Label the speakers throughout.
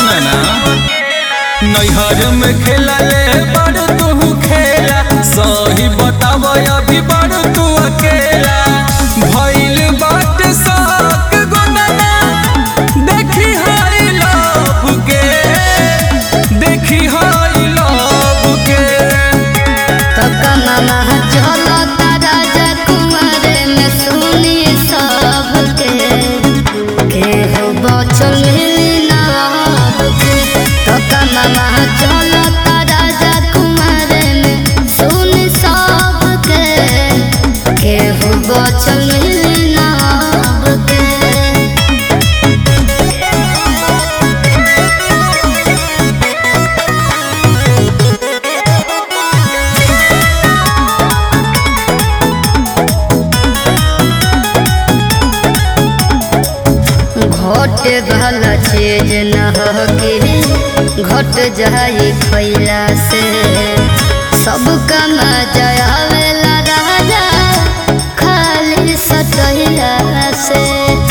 Speaker 1: सुना ना नैहर में खेला ले बड़ तू खेला सही बताब अभी बड़ तू अकेला भइल बाट शौक गोदना देखी हाई लव के देखी हाई लव के
Speaker 2: तो कमला चलो राजा कुंवर में सुनी सबके के हो बचल नाव के तो कमला चलो राजा कुंवर में सुनी सबके के हो बचल नाव के घट भला चीज न होगी घट जाई खैला से सब कम जावेला राजा खाली सटहिला से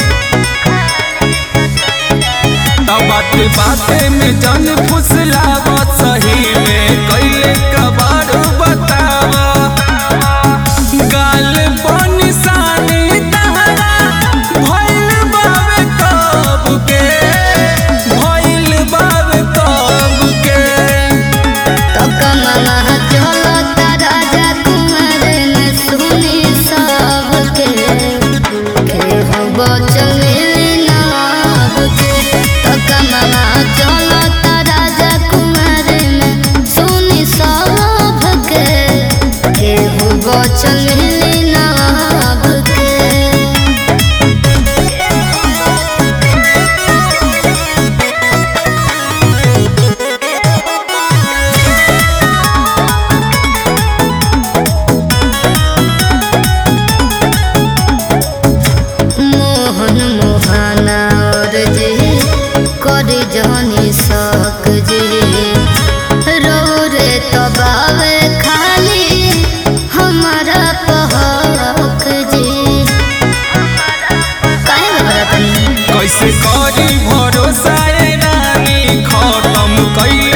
Speaker 1: तब बात बाते में जन फुसलावा सही में कैले कबाड़ बतावा गाल बन सानी तहरा भइल बावे कब के भइल बावे कब के
Speaker 2: तो कमला चलो राजा कुंवर में सुनी सबके के हो बचल नाव के तो कमला चलो राजा कुंवर में सुनी सबके के हो बचल नाव के मोहन मोहना और जे कर जहनी सक जे रो रे तबावे खाली हमारा पहक जे काहे घबरा तनी
Speaker 1: कैसे करी भरोसा ए रानी खत्म कैले